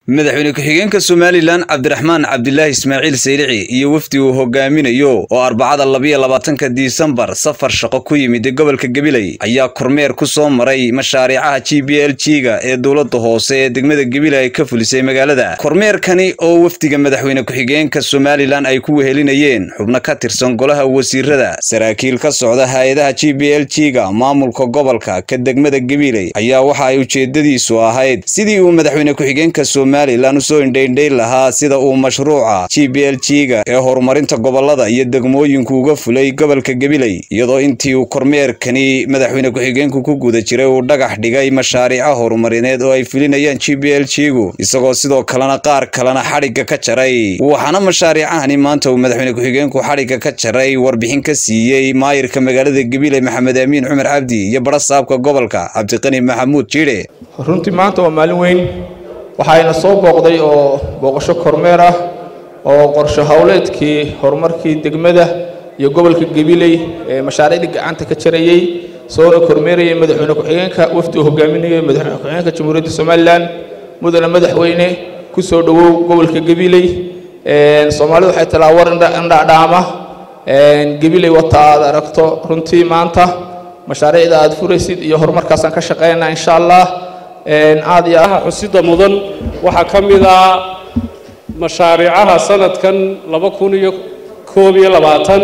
madaxweyne ku-xigeenka somalilan cabdiraxmaan cabdilaahi ismaaciil saylici iyo wafdi uu hogaaminayo oo arbacada labiyo labaatanka disembar safar shaqo ku yimid gobolka gabiley ayaa kormeer ku soo maray mashaariicaha g b l g ga ee dowladda hoose ee degmada gabiley ay ka fulisay magaalada kormeerkani oo wafdiga madaxweyne ku-xigeenka somalilan ay ku wehelinayeen xubno ka tirsan golaha wasiirada saraakiil ka socda hay-adaha g b l g ga maamulka gobolka ka degmada gabiley ayaa waxa ay ujeedadiisu ahayd sidii uu madaxweyne ku-xigeenka somalilan usoo indhaindhayn lahaa sida uu mashruuca g b l g ga ee horumarinta gobolada iyo degmooyinku uga fulay gobolka gabiley iyadoo intii uu kormeerkani madaxweyne ku-xigeenku ku guda jiray uu dhagax dhigay mashaariica horumarineed oo ay fulinayaan g b l g gu isagoo sidoo kalena qaar kalena xadhigga ka jaray waxaana mashaariicahani maanta uu madaxweyne ku-xigeenku xadhigga ka jaray warbixin ka siiyey maayirka magaalada gabiley maxamed amiin cumar cabdi iyo badha saabka gobolka cabdiqani maxamuud jiidhe runtii maanta waa maalin weyn waxayna soo booqday oo booqasho kormeer ah oo qorsho howleedkii horumarkii degmada iyo gobolka gabiley ee mashaariicdii gacanta ka jarayey soona kormeerayay madaxweyne ku-xigeenka wafdi uu hogaaminayay madaxweyne ku-xigeenka jamhuuriyadda somalilan mudane madaxweyne ku soo dhowow gobolka gabiley soomaalidu waxay talaa war indhadhaama gabiley wata aad aragto runtii maanta mashaariicda aad furaysid iyo horumarkaasaan ka shaqeynaa insha allah aad iyo ah xusida mudan waxaa ka mid ah mashaariicaha sanadkan laba kun iyo koob iyo labaatan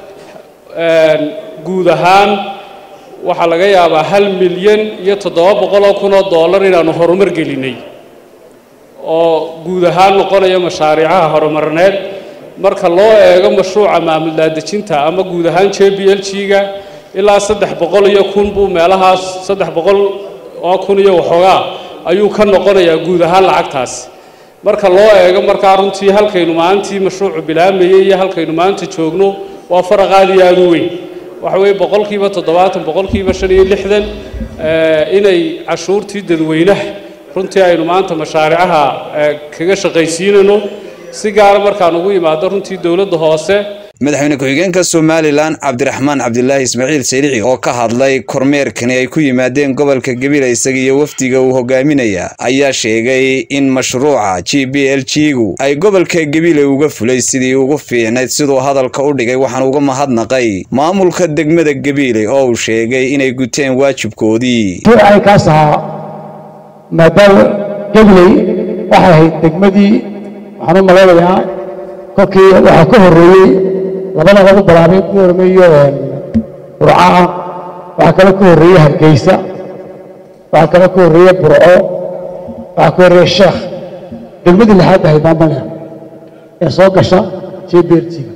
guud ahaan waxaa laga yaabaa hal milyan iyo toddoba boqoloo kun oo dollar inaanu horumar gelinay oo guud ahaan noqonaya mashaariicaha horumarineed marka loo eego mashruuca maamul daadejinta ama guud ahaan j b l g ga ilaa saddex boqol iyo kun buu meelahaas saddex boqol oo kun iyo waxoogaa ayuu ka noqonayaa guud ahaan lacagtaasi marka loo eego markaa runtii halkaynu maalintii mashruucu bilaamayey iyo halkaynu maanta joogno waa faraq aad iyo aada u weyn waxa weeye boqolkiiba toddobaatan boqolkiiba shan iyo lixdan inay cashuurtii dadweynaha runtii aynu maanta mashaaricaha kaga shaqaysiinayno si gaara markaan ugu imaado runtii dowladda hoose madaxweyne ku-xigeenka somalilan cabdiraxmaan cabdilaahi ismaaciil saylici oo ka hadlay kormeerkani ay ku yimaadeen gobolka gabiley isaga iyo wafdiga uu hogaaminaya ayaa sheegay in mashruuca g b l g gu ay gobolka gabiley uga fulay sidii ugu fiicnayd siduu hadalka u dhigay waxaan uga mahadnaqay maamulka degmada gabiley oo uu sheegay inay guteen waajibkoodii kaas ahaa maadaama gabiley waxay ahayd degmadii waxaan u malaynayaa kolkii waxaa ka horreeyey labada lagu bilaabay ku hormeeyo burcaha waxaa kale ka horreeye hargeysa waxaa kale ka horreeye burco waxaa ka horreeye sheekh degmadii lixaad ahayd maamana ee soo gasha jbrtiga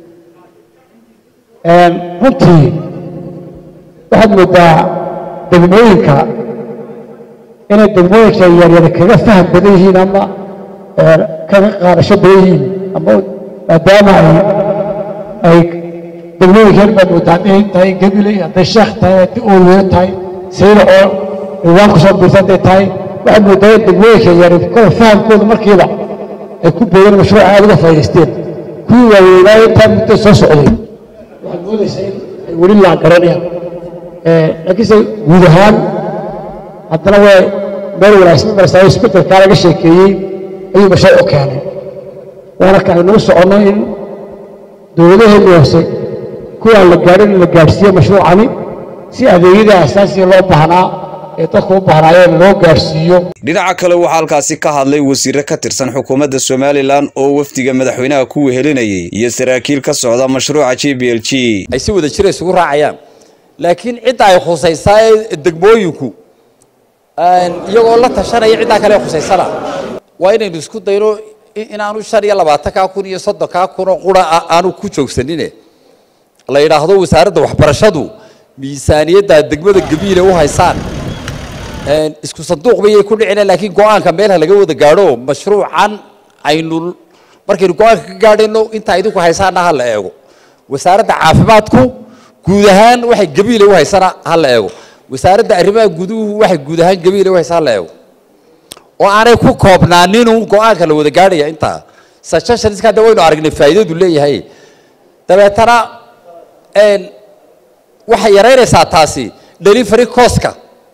runtii waxaad moodaa degmooyinka inay degmooyinka yaryar kaga faham badan yihiin ama kaga qaadasho badan yihiin ama maadaama ay degmooyinkeen baad moodaa hadday tahay gabiley hadday sheekh tahay hadday ooliyo tahay sayla oo ciwaan ku soo biirta hadday tahay waxaad moodaa in degmooyinka yar kole fahamkooda markiiba ay ku boodeen mashruuca aad uga faa'idaysteen kuwii waaweynaayo intaa muddo soo socday waxaad moodaysaa in ay weli laa garanayaan laakiinse guud ahaan haddana waa meel wanaagsan maraysaa isbeddelkaa laga sheekeeyey ayuu mashruuc u keenay waana ka aynuu soconno in dowladaheenni hoose kuwaan la gaadhin in la gaadhsiiyo mashruucani si adeegyada asaasiga loo baahnaa ee dadku u baahnaayeen loo gaadhsiiyo dhinaca kale waxaa halkaasi ka hadlay wasiire ka tirsan xukuumadda somalilan oo wafdiga madaxweynaha ku wehelinayay iyo saraakiil ka socda mashruuca g b l g ay si wada jira isugu raacayaan laakiin cidda ay khusaysaa ee degmooyinku iyagoo la tashanaya ciddaa kale khusaysana waa inaynu isku dayno inaanu shan iyo labaatankaa kun iyo soddonkaa kunoo qura aanu ku joogsanine la yidhaahdo wasaaradda waxbarashadu miisaaniyadda degmada gabiile u haysaan isku sanduuq bayay ku dhicina laakiin go-aanka meelha laga wada gaadho mashruucan aynu markaynu go-aanka ka gaadhayno intaa idinku haysaana ha la eego wasaaradda caafimaadku guud ahaan waxay gabiile u haysana ha la eego wasaaradda arrimaha guduhu waxay guud ahaan gabiile u haysa ha la eego oo aanay ku koobnaaninun go-aanka la wada gaadhaya intaa suggestionska hadda waynu aragnay faa'iidadu leeyahay dabeetana waxay yaraynaysaa taasi delivery costka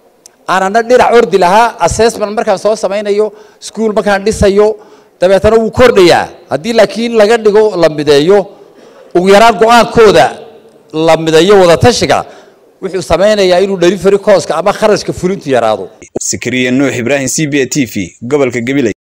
aanana dhinac ordi lahaa assessment markaan soo samaynayo school markaan dhisayo dabeetana wuu kordhayaa haddii laakiin laga dhigo la mideeyo ugu yaraan go-aankooda la mideeyo wadatashiga wuxuu samaynayaa inuu delivery coska ama kharashka fulintu yaraado sikriya nuux ibraahim c b a t v gobolka gabiley